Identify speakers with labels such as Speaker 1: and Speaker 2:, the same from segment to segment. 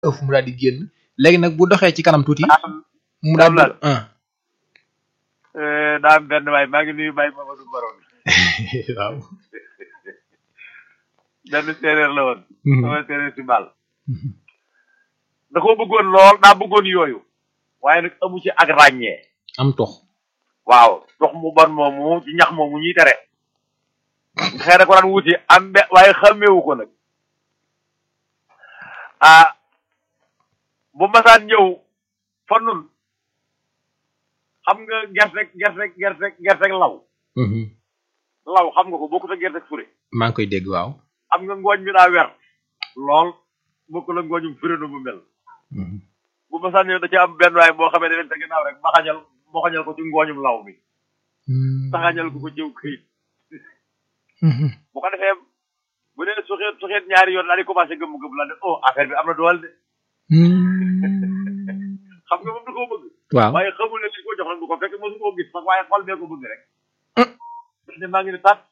Speaker 1: ëf mu daal di génn léegi nag bu doxee ci kanam tuuti mu daal di ah
Speaker 2: daa am benn waay maa ngi nuyu Baye Mamadou Baron
Speaker 1: waaw
Speaker 2: benn séeréer la woon sama séeréer si Mbal da koo bëggoon lool daa bëggoon yooyu waaye nag amu ci ak ràññee
Speaker 1: am tox
Speaker 2: waaw tox mu bon moomu ci ñax moomu ñuy tere xëy na ko daan wuti am be waaye xàmmeewu ko nag ah bu masaan ñëw fa nun xam nga gerte gerte gerte gerte law law xam nga ko bokkut ak gerte fure
Speaker 1: maa ngi koy dégg waaw
Speaker 2: xam nga ngooñ mi daa wer lool bokkul ak ngooñum fure nu mu mel bu masaan ñëw da ci am benn waay boo xamee ne leen te ginnaaw rek baxañal baxañal ko ci ngooñum law mi taxañal ko ko jëw këyit bu ko defee bu dee suxeet suxeet ñaari yoon daal di commencé gëmm gëmm la ne oh affaire bi am na doole de xam nga moom da koo bëgg
Speaker 1: waaw
Speaker 2: waaye xamul ne li ko jox nag du ko fekk mosu koo gis sax waaye xol bee ko bëgg rek ne maa ngi ne tat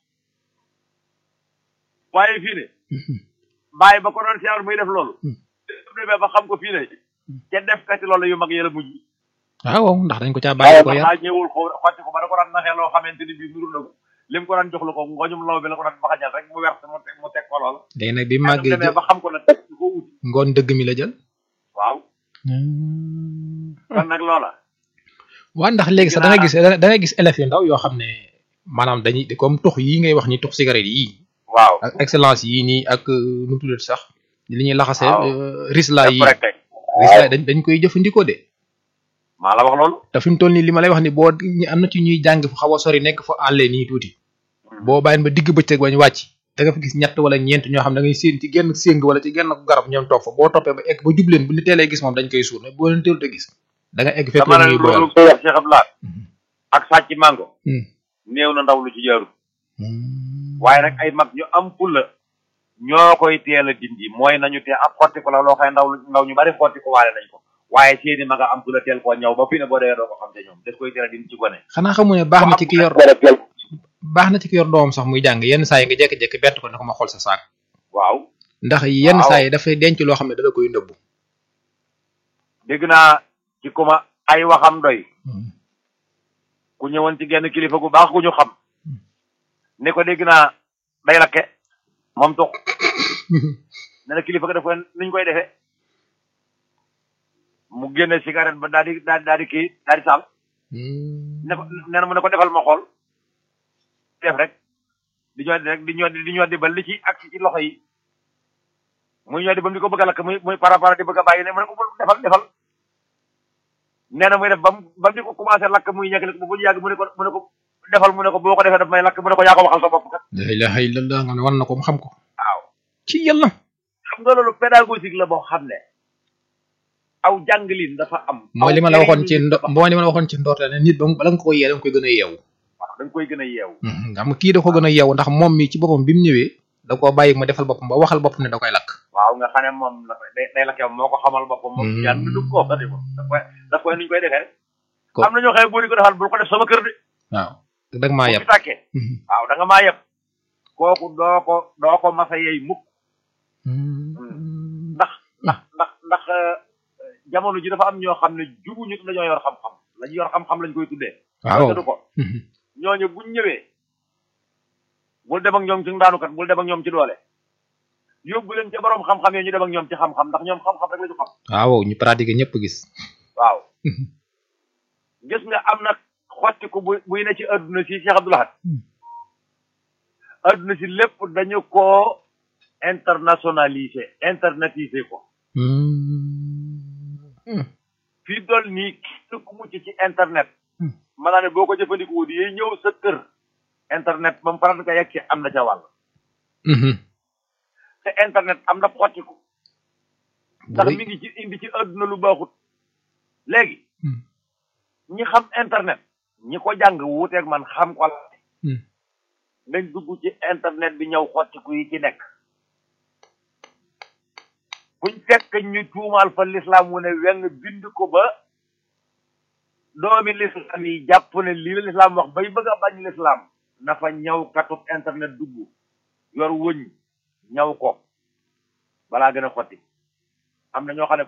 Speaker 2: waaye fii ne bàyyi ba ko doon siyaar muy def loolu demee ba xam ko fii ne ca def kati loolu yu mag yëla mujj
Speaker 1: waaw ndax dañ ko caa bàyyi ko yar
Speaker 2: daa ñëwul ko xotti ko ba da ko daan naxee loo xamante ni bii nuru na ko lim ko daan jox la ko ngooñum law bi la ko daan baxañal rek mu wert mu teg mu teg ko lool
Speaker 1: léegi nag bi màggee
Speaker 2: demee ba xam ko nag teg ko wuti
Speaker 1: ngoon dëgg mi la jël
Speaker 2: waaw kon nag loola
Speaker 1: waa ndax léegi sax da nga gis da nga gis élèves yu ndaw yoo xam ne maanaam dañuy comme tux yi ngay wax ni tux cigarette yii
Speaker 2: waaw
Speaker 1: ak excellence yii nii ak nu mu tuddati sax li ñuy laxasee risla yi
Speaker 2: rek kay
Speaker 1: risla dañ dañ koy jëfandikoo de
Speaker 2: maa la wax loolu
Speaker 1: te fi mu toll nii li ma lay wax ni boo am na ci ñuy jàng fu xaw a sori nekk fa àllee nii tuuti boo bàyyin ba digg bëccëg bañ wàcc da nga fa gis ñett wala ñeent ñoo xam ne da ngay séen ci genn séng wala ci genn garab ñoom toog fa boo toppee ba egg ba jubleen bu ñu teelee gis moom dañ koy suur mais boo leen teelut a gis da nga egg fekk
Speaker 2: dama
Speaker 1: la
Speaker 2: ne
Speaker 1: ñuy boyal
Speaker 2: loolu Cheikh Abdoulaye ak sàcc mango néew na ndaw lu ci jaarul waaye nag ay mag ñu am fulla ñoo koy teel a dindi mooy nañu tee ab xotti ko la loo xëy ndaw lu ndaw ñu bari xotti ko waale nañ ko waaye seeni mag a am fulla teel koo ñaw ba fi ne boo dee doo ko xam te ñoom des koy teel a dindi ci gone
Speaker 1: xanaa xamu ne baax na ci ki yor baax na ci ki yor doomam sax muy jàng yenn saa yi nga jékki-jékki bett ko ne ko ma xool sa saak
Speaker 2: waaw
Speaker 1: ndax yenn
Speaker 2: Waaw.
Speaker 1: saa yi dafay denc loo xam ne dala koy nëbbu
Speaker 2: dégg naa ci kuma ay waxam doy ku ñëwoon ci genn kilifa gu baax ku ñu xam ni ko dégg naa day lakke moom tux ne na kilifa ga def ko niñ koy defee mu génne cigarette ba daal di daal di daal di kii daal di taal ne ko nee na mu ne ko defal ma xool def rek di ñoddi rek di ñoddi di ñoddi ba li ci ak ci loxo yi muy ñoddi ba mu di ko bëgg a lakk muy muy para para di bëgg a bàyyi ne mu ne ko defal defal nee na muy def ba mu ba mu di ko commencé lakk muy ñekk ba bu yàgg mu ne ko mu ne ko defal mu ne ko boo ko defee daf may lakk mu ne ko yaa ko waxal sa bopp kat
Speaker 1: la ilaha illallah nga ne war na ko mu xam ko
Speaker 2: waaw
Speaker 1: ci yàlla
Speaker 2: xam nga loolu pédagogique la boo xam ne aw jàngalin dafa am
Speaker 1: mooy
Speaker 2: aw
Speaker 1: li ma la waxoon ci
Speaker 2: jëriñin
Speaker 1: ndo
Speaker 2: dafa am.
Speaker 1: mooy li ma la waxoon ci ndoorte ne nit ba mu bala nga ko yee da nga koy gën a yeewu
Speaker 2: waaw da nga koy gën a yeewu
Speaker 1: nga xam nga kii da ko gën a yeewu ndax moom mi ci boppam bi mu ñëwee da koo bàyyi ma defal boppam ba waxal boppam ne da koy lakk
Speaker 2: waaw nga xam ne moom la day day lakk yow moo ko xamal boppam moom
Speaker 1: Hmm.
Speaker 2: yàlla du ko xati moom daf koy daf koy nuñ koy defee rek
Speaker 1: Ko-
Speaker 2: am na ñoo xam ne boo di ko defal bul ko def sama kër de
Speaker 1: waaw da nga maa
Speaker 2: bu
Speaker 1: yeb
Speaker 2: fi tàkkee waaw da nga maa yeb kooku doo ko doo ko masa yey mukk ndax ndax ndax ndax euh, jamono ji dafa am ñoo xam ne jubuñu te dañoo yor xam-xam lañu yor xam-xam lañ koy tuddee
Speaker 1: waaw
Speaker 2: te du ko ñooñu buñ ñëwee bul dem ak ñoom ci ndaanukat bul dem ak ñoom ci doole yóbbu leen ca borom xam-xam yi ñu dem ak ñoom ci xam-xam ndax ñoom xam-xam rek la ñu xam
Speaker 1: waaw ñu pratiquer ñëpp gis
Speaker 2: waaw gis nga am na xottiku bu buy ne ci adduna si Cheikh Abdoul Ahad adduna si lépp dañu koo internationalisé internatisé ko fii dool nii képp ku mucc ci internet
Speaker 1: Hmm.
Speaker 2: maanaam ne boo ko jëfandikoo di yey ñëw sa kër internet ba mu faral ko yegg ci am na ca wàll te internet am na xottiku ndax mi ngi ci indi ci adduna lu baaxut léegi
Speaker 1: Hmm.
Speaker 2: ñi xam internet ñi ko jàng wuuteeg man xam ko la
Speaker 1: Hmm.
Speaker 2: nañ dugg ci internet bi ñëw xottiku yi ci nekk buñ fekk ñu tuumaal fa lislaam wu ne weng bind ko ba doomi lislaam yi jàpp ne lii la lislaam wax bay bëgg a bañ lislaam na fa ñaw katub internet dugg yor wëñ ñaw ko balaa gën a xotti am na ñoo xam ne